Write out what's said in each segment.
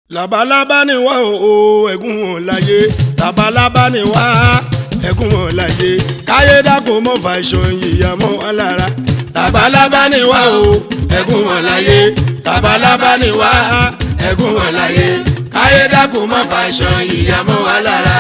labalábá ni wá o ẹ̀gún wọn láyé labalábá ni wá ẹ̀gún wọn láyé káyé dákun mọ́ fà ìṣàn yìyà mọ́ wọn lára labalábá ni wá o ẹ̀gún wọn láyé labalábá ni wá ẹ̀gún wọn láyé káyé dákun mọ́ fà ìṣàn yìyà mọ́ wọn lára.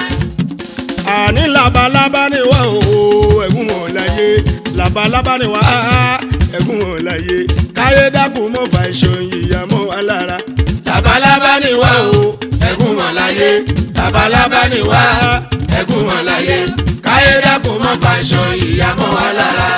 àní labalábá ni wá o ẹ̀gún wọn láyé labalábá ni wá ẹ̀gún wọn láyé káyé dákun mọ́ fà ìṣàn yìyà mọ́ wọn lára labalábá ni wá o ẹ̀gún wọn láyé labalábá ni wá ẹ̀gún wọn láyé káyé dákun mọ́ fàṣọ ìyá mọ́ wa lára.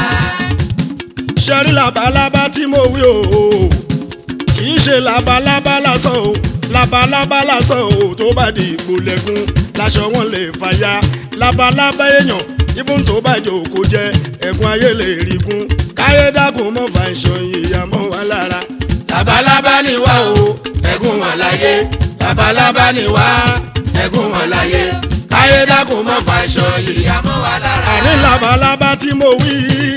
ṣẹ́rí labalábá tí mo wí o kì í ṣe labalábá lásán o labalábá lásán o tó bá di ipò lẹ́gùn láṣọ wọn lè fàya labalábá èèyàn ibùn tó bá jò kó jẹ ẹ̀gún ayé lè rí gún káyé dákun mọ́ fàṣọ ìyá mọ́ wa lára. labalábá ni wá o ẹ̀gún wọn láyé labalábá ni wá ẹ̀gún wọn láyé káyé dákun mọ́ fàṣọ ìyá mọ́ wa lára. àní labalábá tí mo wí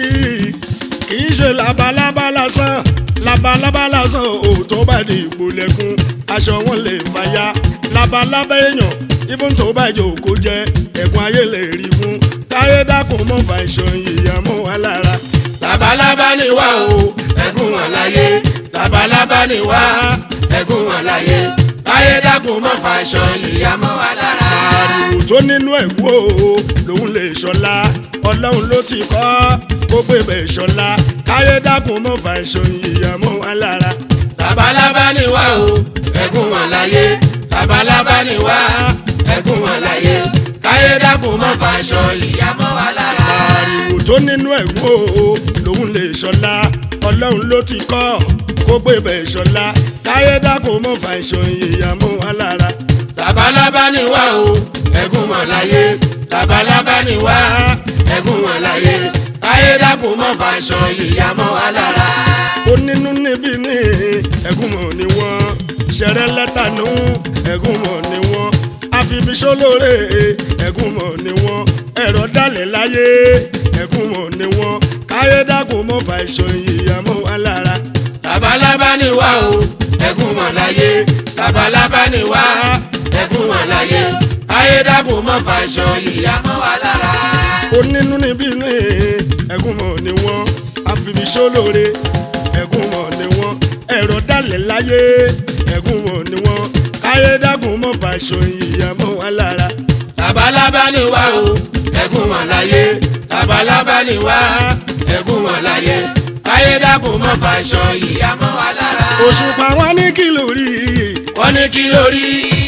kì í ṣe labalábá lásán labalábá lásán ò tó bá di ìgbò lẹ́kún aṣọ wọn lè fàya labalábá èèyàn ibùn tó bá jò kó jẹ ẹ̀gún ayé lè rí fún káyé dákun mọ́ fàṣọ ìyá mọ́ wa lára. labalábá ni wá o ẹ̀gún wọn láyé labalábá ni wá ẹ̀gún wọn láyé káyé dákun mọ́ fàṣọ ìyá mọ́ wa lára. àrùn tó nínú ẹ̀kú o lòun lè ṣọlá ọlọ́run ló ti kọ́ kó pé bẹ́ẹ̀ ṣọlá káyé dákun mọ́ fàṣọ ìyá mọ́ wa lára. labalábá ni wá o ẹ̀gún wọn láyé labalábá ni wá ẹ̀gún wọn láyé káyé dákun mọ́ fàṣọ ìyá mọ́ wa lára. àrùn tó nínú ẹ̀kú o lòun lè ṣọlá ọlọ́run ló ti kọ́ kó pé bẹ́ẹ̀ ṣọlá káyé dákun mọ́ fà ìṣàn ìyá mọ́ wa lára. labalábá ni wá o ẹ̀gún wọn láyé labalábá ni wá ẹ̀gún wọn láyé káyé dákun mọ́ fà ìṣàn ìyá mọ́ wa lára. onínú níbí ní ẹ̀gún mọ̀ ni wọ́n ṣẹ̀rẹ̀ lẹ́tà nù ẹ̀gún mọ̀ ni wọ́n àfibíṣólóore ẹ̀gún mọ̀ ni wọ́n ẹ̀rọ dalẹ̀ láyé ẹ̀gún mọ̀ ni wọ́n káyé dákun mọ́ fà ìṣàn ìyá mọ́ wa lára labalábá ni wá o ẹ̀gún wọn láyé labalábá ni wá ẹ̀gún wọn láyé ayédàkùn mọ́ fàṣọ ìyá mọ́ wa lára. onínú níbí ní ẹ̀gún mọ̀ ni wọ́n àfibíṣólóore ẹ̀gún mọ̀ ni wọ́n ẹ̀rọ dalẹ̀ láyé ẹ̀gún mọ̀ ni wọ́n ayédàkùn mọ́ fàṣọ ìyá mọ́ wa lára. labalábá ni wá o ẹ̀gún wọn láyé labalábá ni wá ẹ̀gún wọn láyé ayédàkùn mọ́ fàṣọ ìyá mọ́ wa lára. òṣùpá wọn ní kí ló rí. wọ́n ní kí ló rí.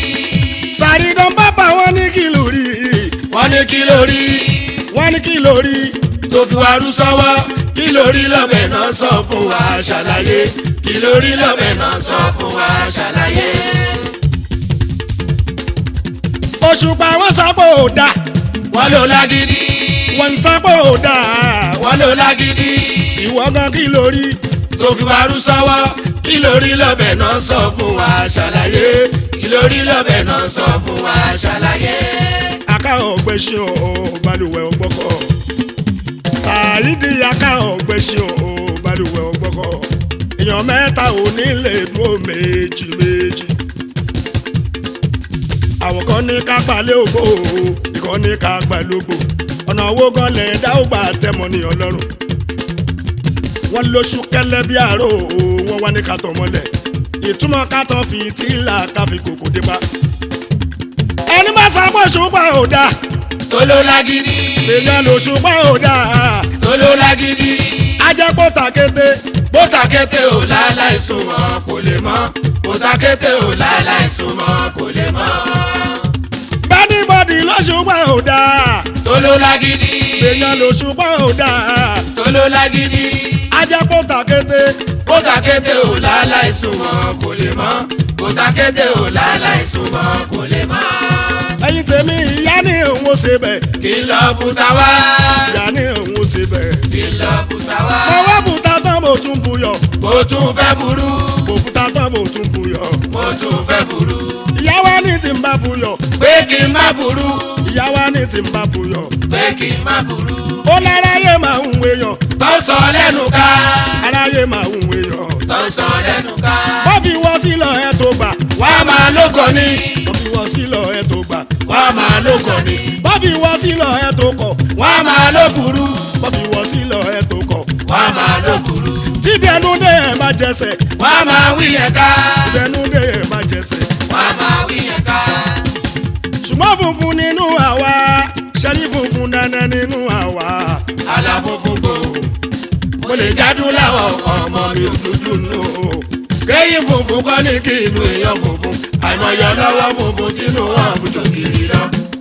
sàrídán bàbá wọn ní kí ló rí. wọ́n ní kí ló rí. wọ́n ní kí ló rí. tó fi wá rú sọ́wọ́ kí ló rí lọ́bẹ̀ náà sọ fún wa ṣàlàyé kí ló rí lọ́bẹ̀ náà sọ fún wa ṣàlàyé. òṣùpá wọn sọ pé ò dáa. wọ́n ló lágídí. wọ́n sọ pé ò dáa. wọ́n ló lágídí ìwọ gan kí ló rí tó fi wá rú sọ́wọ́ kí ló rí lọ́bẹ̀ náà sọ fún wa ṣàlàyé kí ló rí lọ́bẹ̀ náà sọ fún wa ṣàlàyé. aká ọ̀gbẹ́ ṣe ọ̀ balùwẹ̀ ọgbọ́kọ̀ ṣáàyídì aká ọ̀gbẹ́ ṣe ọ̀ balùwẹ̀ ọgbọ́kọ̀ èèyàn mẹ́ta ò ní lè dúró méjì méjì. àwọn kan ní ká gbalẹ̀ ògbó ìkan ní ká gbalógbò ọ̀nà owó gan lẹ̀ dá ó gbà tẹ́mọ̀ ní ọlọ́run wọ́n lóṣù kẹlẹ́ bí àárò wọ́n wá ní kàtọ́ mọ́lẹ̀ ìtumọ̀ kàtọ́ fi tíìlà káfí kòkò dé bá. ẹni bá sábọ̀ ṣùgbọ́n ò dáa. tó ló lágídí. èèyàn ló ṣùgbọ́n ò dáa. tó ló lágídí. ajẹ́pọ̀ tàkété. bó tàkété ò láláì sunwọ̀n kò lè mọ́ bó tàkété ò láláì sunwọ̀n kò lè mọ́. bẹ́ẹ̀ni bọ́dì ló ṣùgbọ́n ò dáa. tó ló lágídí. èèyàn ló ṣùgbọ́n ò dáa. tó ló lágídí ajẹ́pọ̀ tàkété. bó tàkété ò láláì sunwọ̀n kò lè mọ́ bó tàkété ò láláì sunwọ̀n kò lè mọ́. ẹ̀yin tèmi ìyá ní òun ó ṣe bẹ̀. kí n lọ buta wá. ìyá ní òun ó ṣe bẹ̀. kí n lọ buta wá. mo wá bùtá tán mo tún buyọ̀. mo tún fẹ́ burú. mo bùtá tán mo tún buyọ̀. mo tún fẹ́ burú. ìyá wa ní tí ń bá buyọ̀. pé kí n má burú. ìyá wa ní tí ń bá buyọ̀. pé kí n má burú. ó láráyé máa ń wéyàn. tó ń sọ lẹ́nu ká. aráyé máa ń wéyàn. tó ń sọ lẹ́nu ká. wọ́n fi wọ́ sílọ̀ ẹ̀ tó gbà. wá má kọ̀ ni. bọ́bí wọ́ sílọ ẹ̀ tó kọ̀ wọ́n á máa ló burú. bọ́bí wọ́ sílọ ẹ̀ tó kọ̀ wọ́n á máa ló burú. tíbi ẹnu dé ẹ̀ má jẹsẹ̀ wọ́n á máa wí yẹn ká. tíbi ẹnu dé ẹ̀ má jẹsẹ̀ wọ́n á máa wí yẹn ká. ṣùgbọ́n funfun nínú àwa ṣẹ́rí funfun dandan nínú àwa aláfófún gbò. mo lè jádùn láwọn ọmọ mi ò dúdú nù. kéyìn funfun kọ́ ní kí inú èèyàn funfun. àìmọye lọ́wọ́ funfun tínú wọn àbújọ kiri lọ.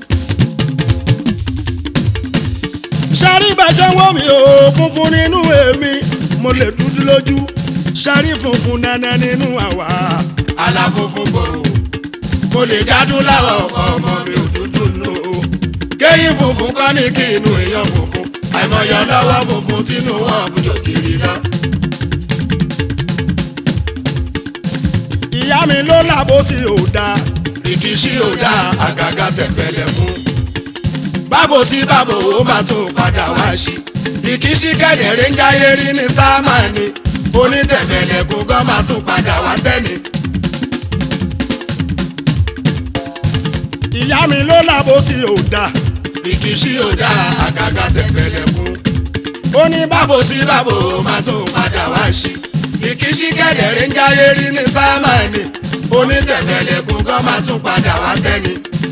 ṣẹ́rí bá ṣe ń wọ́ mi o funfun nínú èmi mo lè dúdú lójú ṣẹ́rí funfun dandan nínú àwa aláfófún gbò. mo lè jádùn láwọn ọmọ mi ò dúdú nù. kéyìn funfun kọ́ ní kí inú èèyàn funfun. àìmọye lọ́wọ́ funfun tínú wọn àbújọ kiri lọ. ìyá mi ló làbó sí òdà ìkíṣí ò dá àgàgà tẹ̀pẹ̀lẹ̀ fún. bábo sí bábo ó máa tún padà wá sí. ìkíṣí kẹ̀dẹ̀rẹ́ ń jáyé rí ní sámánì. onítẹ̀pẹ̀lẹ̀ kún gan máa tún padà wá tẹ́ni. ìyá mi ló làbó sí òdà ìkíṣí ò dá àgàgà tẹ̀pẹ̀lẹ̀ fún. ó ní bá bábo sí bábo ó máa tún padà wá sí. ìkíṣí kẹ̀dẹ̀rẹ́ ń jáyé rí ní sámánì. onítẹ̀pẹ̀lẹ̀ kún gan máa tún padà wá tẹ́ni.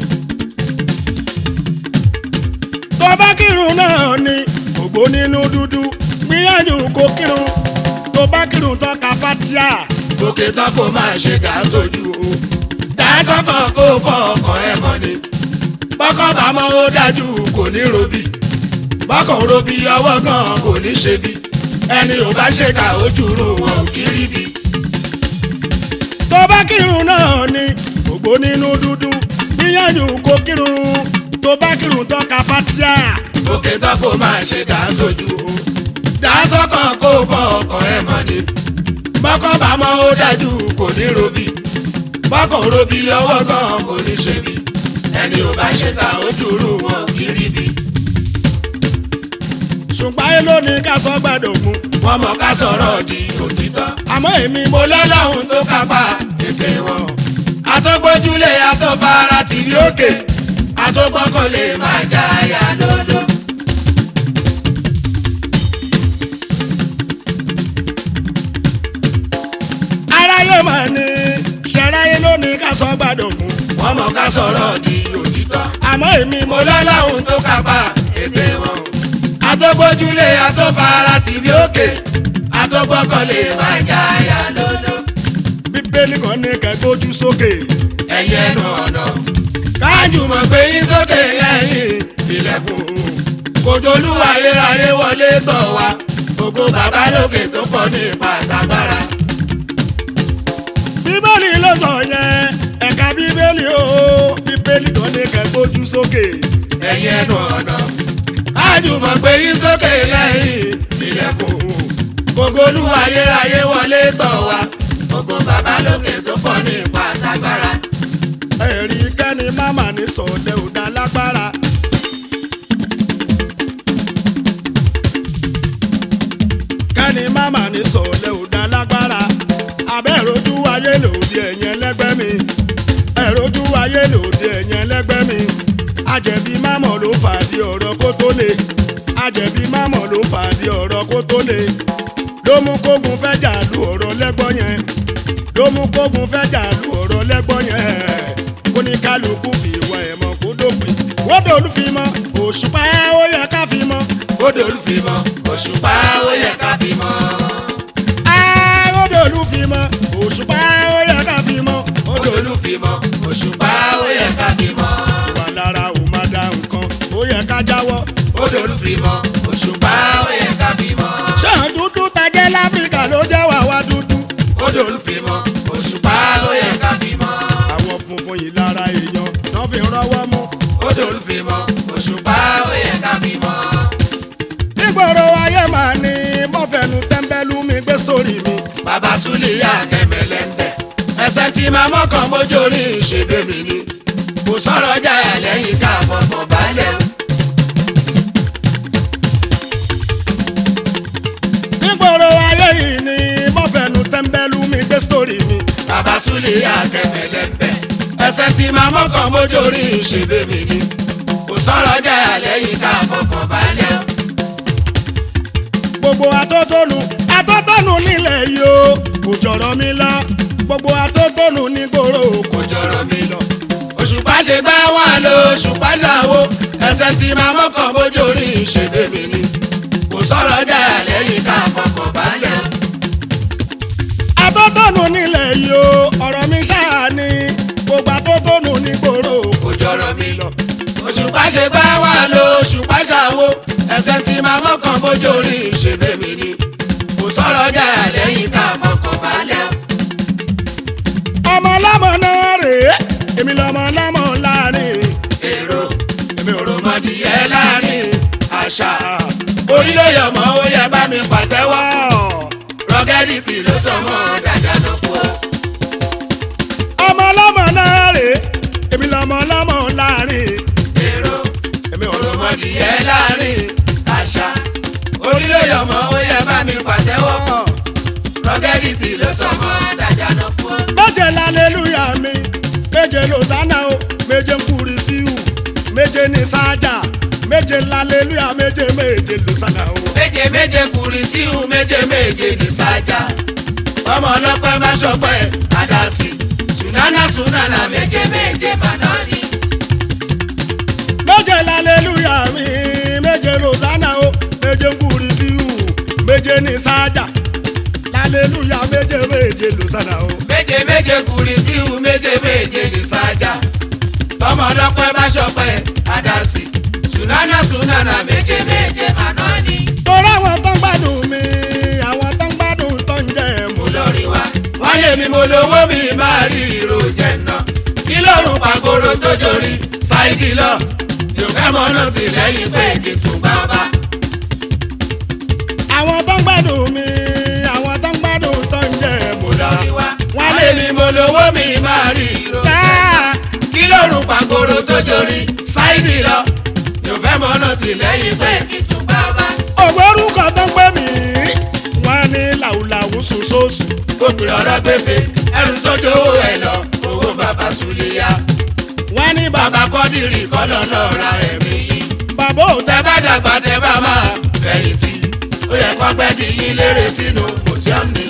tó bá kírun náà ni ògbó nínú dúdú gbìyànjú kó kírun tó bá kírun tó ka fatia òkè tán kó máa ṣe dá sójú o dá sọ́kàn kó fọ ọkàn ẹ mọ́ ni bọ́kàn bá mọ́ ó dájú kò ní robí bọ́kàn robí ọwọ́ gan kò ní ṣe bí ẹni ò bá ṣe ká ojú rò wọn ò kí rí bí. tó bá kírun náà ni ògbó nínú dúdú gbìyànjú kó kírun tó bá kírun tó ka fatia òkè tán kó máa ṣe dá sójú o dá sọ́kàn kó fọ ọkàn ẹ mọ́ ni bọ́kàn bá mọ́ ó dájú kò ní robí bọ́kàn robí ọwọ́ gan kò ní ṣe bí ẹni ò bá ṣe ká ojú rò wọn ò kí rí bí. ṣùgbọ́n ayé ló ní ká sọ gbàdọ̀gún wọ́n mọ̀ ká sọ̀rọ̀ di òtítọ́. àmọ́ èmi mo lọ́lọ́run tó kápá ètè wọn. àtọ́gbójúlé àtọ́fara tìbí òkè àtọ́gbọ́kànlé máa já àyà lọ́lọ́. aráyé mà ní ṣẹ̀ráyé ló ní ká sọ gbàdọ̀gún wọ́n mọ̀ ká sọ̀rọ̀ di òtítọ́. àmọ́ èmi mo mo lọ́lọ́run tó kápá ètè wọn. àtọ́gbójúlé àtọ́fara tìbí òkè àtọ́gbọ́kànlé máa já àyà lọ́lọ́. bíbélì kan ní kẹ́gbójú sókè ẹ̀yẹ ẹnu ọ̀nà kájùmọ̀ gbé yín sókè lẹ́yìn ilẹ̀kùn kòjòlúwa ayérayé wọlé tọ̀ wá ògo bàbá lókè tó pọ̀ ní ipa àtàgbára. bíbélì ló sọ yẹn ẹ̀ka bíbélì o bíbélì kan ní kẹ́gbójú sókè ẹ̀yẹ ẹnu ọ̀nà kájùmọ̀ gbé yín sókè lẹ́yìn ilẹ̀kùn kòjòlúwa ayérayé wọlé tọ̀ wá ògo bàbá lókè tó pọ̀ ní ipa àtàgbára. ẹ̀rí kẹ́ni máma ní sọ̀dẹ̀ ò dá lágbára. kẹ́ni máma ní sọ̀dẹ̀ ò dá lágbára. abẹ́rojú ayé lòdì ẹ̀yìn ẹlẹ́gbẹ́ mi. ẹ̀rojú ayé lòdì ẹ̀yìn ẹlẹ́gbẹ́ mi. àjẹ̀bí mámọ̀ ló fàdí ọ̀rọ̀ kó tó le. àjẹ̀bí mámọ̀ ló fàdí ọ̀rọ̀ kó tó le. ló mú kógun fẹ́ jà lu ọ̀rọ̀ lẹ́gbọ́n yẹn ló mú kógun fẹ́ jà lu ọ̀rọ̀ lẹ́gbọ́n yẹn kó ní kálukú fi ìwà ẹ̀ mọ̀ kó dópin wọ́dọ̀ olúfimọ́ òṣùpá ó yẹ ká fi mọ́ Odò olúfimọ́ òṣùpá ó yẹ ká fi mọ́. á wọ́dọ̀ olúfimọ́ òṣùpá ó yẹ ká fi mọ́ Odò olúfimọ́ òṣùpá ó yẹ ká fi mọ́. wà lára ò má da nǹkan ó yẹ ká jáwọ́ Odò olúfimọ́ òṣùpá ó yẹ ká fi mọ́. ṣáà dúdú tajẹ́ láfíríkà ló jẹ́ wà wá dúdú Odò olúfimọ́ òṣùpá ó yẹ ká fi mọ́. àwọn funfun yìí lára èèyàn náà fi rọwọ́ mú Odò olúfimọ́ òṣùpá ó yẹ ká fi mọ́. nígboro ayé màá ní mọ́fẹ́nu tẹ́ḿbẹ́lú mi gbé sórí mi Bàbá Súlíyà kẹ̀mẹ́lẹ́ ń bẹ̀. Ẹsẹ̀ tí máa mọ́kàn mójú orí ìṣègbè mi ni. Kò sọ̀rọ̀ jáyà lẹ́yìn ká fọkàn balẹ̀. nígboro ayé yìí ni mọ́fẹ́nu tẹ́ḿbẹ́lú mi gbé sórí mi Bàbá Súlíyà kẹ̀mẹ́lẹ́ ń bẹ̀. Ẹsẹ̀ tí máa mọ́kàn mójú orí ìṣègbè mi ni. sọ̀rọ̀ jẹ́ àlẹ́yìn ká fọkàn balẹ̀ o. gbogbo atótónu atótónu nílẹ̀ yìí o kò jọ̀rọ̀ mi lọ gbogbo atótónu nígboro kò kò jọ̀rọ̀ mi lọ. òṣùpá ṣe gbá wọn lọ òṣùpá ṣàwo ẹsẹ̀ tí máa mọ́kàn bójú orí ìṣègbè mi ni. kò sọ̀rọ̀ jẹ́ àlẹ́yìn ká fọkàn balẹ̀ o. atótónu nílẹ̀ yìí o ọ̀rọ̀ mi ṣáà ni gbogbo atótónu nígboro kò jọ̀rọ̀ mi lọ. òṣùpá ṣe gbá wọn lọ òṣùpá ṣàwo ẹsẹ̀ tí máa mọ́kàn bójú orí ìṣègbè mi ni. kò sọ̀rọ̀ jẹ́ àlẹ́yìn ká fọkàn balẹ̀ o. ọmọ ọlọ́mọ náà rèé èmi lọ́mọ ọlọ́mọ láàrin èrò èmi ò rò mọ́dìyẹ láàrin àṣà orílẹ̀-èdè ọmọ ó yẹ bá mi pàtẹ́wọ́ rọ́gẹ́rìtì ló sọ mọ́ dájà lọ kú o. ọmọ ọlọ́mọ náà rèé èmi lọ́mọ ọlọ́mọ láàrin èrò èmi ò rò mọ́dìyẹ láàrin àṣà orílẹ̀-èdè ọmọ ó yẹ bá mi pàtẹ́wọ́ rọ́gẹ́rìtì ló sọ mọ́ dájà lọ kú o. méje lálẹ́lúyà mi méje lọ́sánà o méje nkúrísíù méje ní sájà méje lálẹ́lúyà méje méje lọ́sánà o. méje méje kùrì síhù méje méje ní sájà ọmọ ọlọ́pẹ́ má ṣọpẹ́ àdásí sùnánà sùnánà méje méje màdánì. méje lálẹ́lúyà mi méje lọ́sánà o méje nkúrísíù méje ní sájà lálẹ́lúyà méje méje lọ́sánà o. méje méje kùrì síhù méje méje ní sájà ọmọ ọlọ́pẹ́ má ṣọpẹ́ àdásí sùnánà sùnánà méje méje màdánì. torí àwọn tó ń gbádùn mi àwọn tó ń gbádùn tó ń jẹ mo mọ́. lọ rí wa wọ́n lé mi mo lówó mi máa rí ìró jẹ ná kí lọ́rùn pàgóró tó jorí ṣáìdì lọ yóò fẹ́ mọ́ náà tì lẹ́yìn pé kí n tún bá bá. àwọn tó ń gbádùn mi àwọn tó ń gbádùn tó ń jẹ mo mọ́. lọ rí wa Wọ́n wọ́n lé lé mi mo lówó mi máa rí ìró jẹ ná káà. kí lọ́rùn pàgóró tó jorí ṣáìdì lọ yóò fẹ́ mọ́ náà tì lẹ́yìn pé kí n tún bá bá. ògbórúkọ tó ń pè mí wọ́n ní làwùlàwù sùsòsù obìnrin ọ̀rọ̀ gbèfè ẹrù tó jówó ẹ̀ lọ owó bàbá Sùlíyà wọ́n ní bàbá bàbá kọ́dìrì kọ́lọ́ lọ́ọ́ ra ẹ̀mí yìí. bàbá ò tẹ bá dàgbà tẹ bá máa fẹ̀yìntì ó yẹ kó gbẹ́gi yín lérè sínú mùsíọ́mù ni.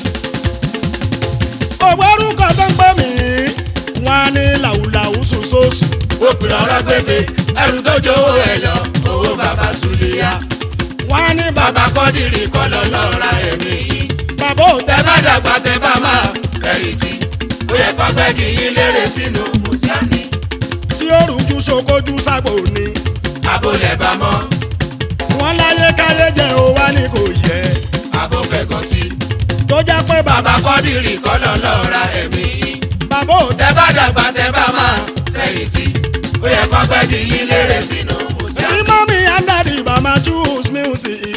ògbórúkọ tó ń pè mí wọ́n ní làwùlàwù sùsòsù òpìrọ̀ ọ̀rọ̀ gbèfè ẹrù tó jówó ẹ̀ lọ owó bàbá Sùlíyà wọ́n ní bàbá bàbá kọ́dìrì kọ́ lọ lọ́ra ẹ̀mí yìí. bàbá ò tẹ bá dàgbà tẹ bá máa fẹ̀yìntì ó yẹ kó gbẹ́gi yín lérè sínú mùsíọ́mù ni. tí ó rújú ṣokójú ságbó ni abólẹ̀ bá mọ́ wọ́n láyé káyé jẹ́ ó wá ní kò yẹ abófẹ́gàn sí tó jẹ́ pé bàbá bàbá kọ́dìrì kọ́ lọ lọ́ra ẹ̀mí yìí. bàbá ò tẹ bá dàgbà tẹ bá máa fẹ̀yìntì ó yẹ kó gbẹ́gi yín lérè sínú tí mùsíọ́mù ni. mọ́mí and daddy bá máa choose music.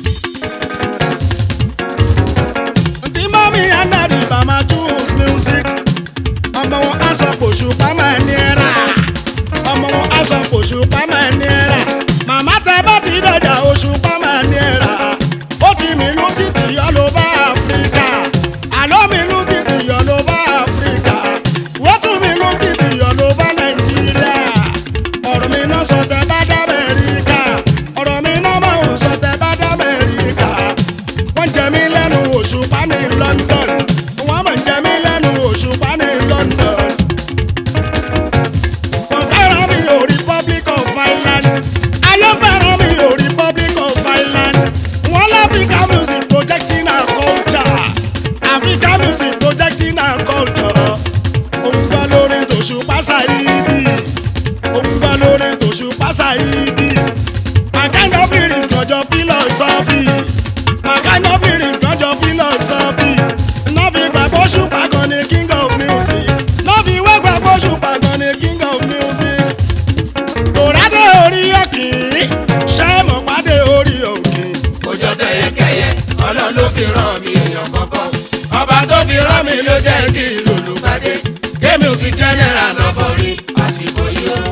tí mọ́mí and daddy bá máa choose music. ọmọ wọn á sọ pòṣùpá máa ní ẹ̀rà. ọmọ wọn á sọ pòṣùpá máa ní ẹ̀rà. màmá tẹ bá ti dọjà òṣùpá máa ní ẹ̀rà. ó ti mìlú títì yọ ló bá áfíríkà. àlọ́ mìlú títì yọ ló bá áfíríkà. wọ́n tún mìlú títì yọ ló bá nàìjíríà ọ̀rọ̀ mi náà sọ tẹ bá dá Amẹ́ríkà ọ̀rọ̀ mi náà máa ń sọ tẹ bá dá Amẹ́ríkà wọ́n jẹ mí lẹ́nu òṣùpá ní London wọ́n máa ń jẹ mí lẹ́nu òṣùpá ní London wọ́n fẹ́ràn mi ò Republic of Ireland ayé fẹ́ràn mi ò Republic of Ireland wọ́n l'Africa music projecting our culture Africa music projecting our culture òun gbọ́ lórí tòṣùpá Saidi òun gbọ́ lórí tòṣùpá Saidi my kind of lyrics kọjọ philosophy my kind of lyrics kọjọ philosophy nọ́ọ̀fì gbàgbọ́ ṣùpá kan ní king of music nọ́ọ̀fì ìwé gbàgbọ́ ṣùpá kan ní king of music òrádé orí òkè ṣẹ́mọ̀ pàdé orí òkè òjò tẹyẹkẹyẹ ọlọ́run ló fi rán mi èèyàn kọ̀ọ̀kan ọba tó fi rán mi ló jẹ́ kí lòlù pàdé kémi ò sì jẹ́nẹ́ra lọ́bọ̀ rí àsìkò yìí o.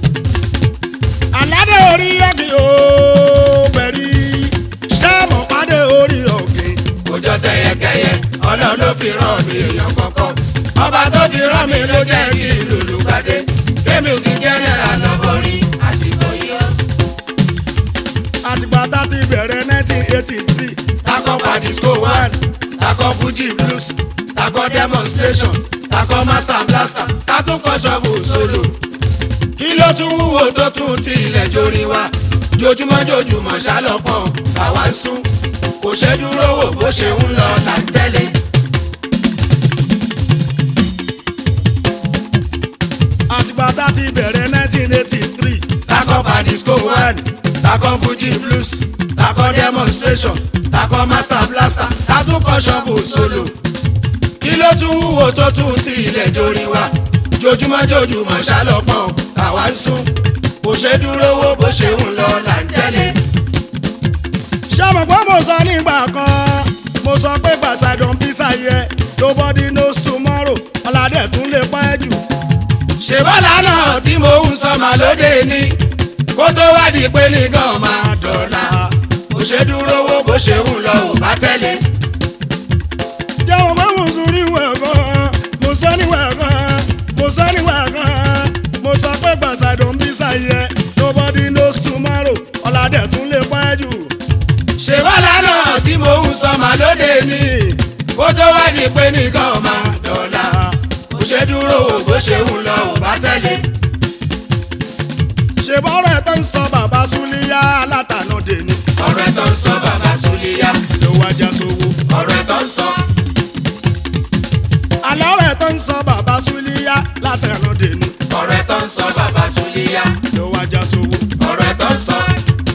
aládé orí òkè ó bẹ̀rí ṣẹ́mọ̀ pàdé orí òkè òjò tẹyẹkẹyẹ ọlọ́run ló fi rán mi èèyàn kọ̀ọ̀kan ọba tó fi rán mi ló jẹ́ kí lòlù pàdé kémi ò sì jẹ́nẹ́ra lọ́bọ̀ rí àsìkò yìí o. ti bẹ̀rẹ̀ 1983 takọ padisco one takọ fuji blues takọ demonstration takọ master blaster tatúnkọ shovel solo kí ló tún wúwo tó tún ti ilẹ̀ jórí wa jojúmọ́ jojúmọ́ ṣálọ́pọ̀ àwa ń sún kò ṣe dúró wò bó ṣe ń lọ là ń tẹ̀lé. àtìgbà tá ti bẹ̀rẹ̀ 1983 takọ padisco one takọ fuji blues takọ demonstration takọ master blaster tatúnkọ shovel solo kí ló tún wúwo tó tún ti ilẹ̀ jórí wa jojúmọ́ jojúmọ́ ṣálọ́pọ̀ àwa ń sún kò ṣe dúró wò bó ṣe ń lọ là ń tẹ̀lé. ṣé mo gbọ́ mo sọ nígbà kan mo sọ pé gbàsàdùn bísà yẹ nobody knows tomorrow ọ̀làdẹ̀ tún lè pẹ́ jù. ṣe bọ́lá náà tí mo ń sọ màá lóde ní kó tó wádìí pé nìkan máa dọ̀la kò ṣe dúró wò bó ṣe ń lọ ò bá tẹ̀lé. jẹ́ mo gbọ́ mo sọ níwẹ̀ kan mo sọ níwẹ̀ kan mo sọ níwẹ̀ kan mo sọ pé gbàsàdùn bísà yẹ nobody knows tomorrow ọ̀làdẹ̀ tún lè pẹ́ jù. ṣe bọ́lá náà tí mo ń sọ màá lóde ní kó tó wádìí pé nìkan máa dọ̀la kò ṣe dúró wò bó ṣe ń lọ ò bá tẹ̀lé. ṣe bọ́rọ̀ ẹ̀ tó ń sọ bàbá súlíyá látànà dèní ọ̀rọ̀ ẹ̀ tó ń sọ bàbá Súlíyá ló wájà sówó. ọ̀rọ̀ ẹ̀ tó ń sọ àlọ́rọ̀ ẹ̀ tó ń sọ bàbá súlíyá látànà dèní ọ̀rọ̀ ẹ̀ tó ń sọ bàbá Súlíyá ló wájà sówó. ọ̀rọ̀ ẹ̀ tó ń sọ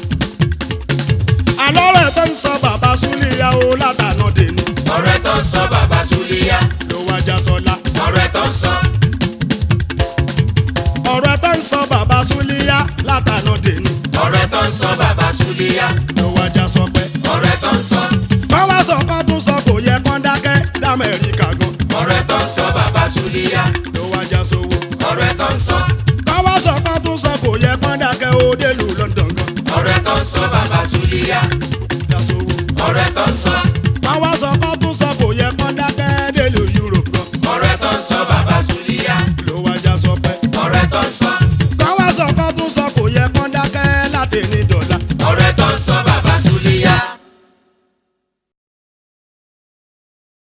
àlọ́rọ̀ ẹ̀ tó ń sọ bàbá súlíyá o látànà dèní ọ̀rọ̀ ẹ̀ tó ń sọ bàbá Súlíyá ló wájà sọlá. ọ̀rọ̀ ẹ̀ tó ń sọ ọ̀rọ̀ ẹ̀ tó ń sọ bàbá súlíyá látànà dèní ọ̀rọ̀ ẹ̀ tó ń sọ bàbá Súlíyá ló wájà sọpẹ́. ọ̀rọ̀ ẹ̀ tó ń sọ wọ́n wá sọ kán tún sọ kò yẹ kán dákẹ́ dámẹ́ríkà gan ọ̀rọ̀ ẹ̀ tó ń sọ bàbá Súlíyá ló wájà sówó. ọ̀rọ̀ ẹ̀ tó ń sọ kán wá sọ kán tún sọ kò yẹ kán dákẹ́ ó délùú London gan ọ̀rọ̀ ẹ̀ tó ń sọ bàbá Súlíyá já sówó. ọ̀rọ̀ ẹ̀ tó ń sọ wọ́n wá sọ kán tún sọ kò yẹ kán dákẹ́ délùú Europe gan ọ̀rọ̀ ẹ̀ tó ń sọ bàbá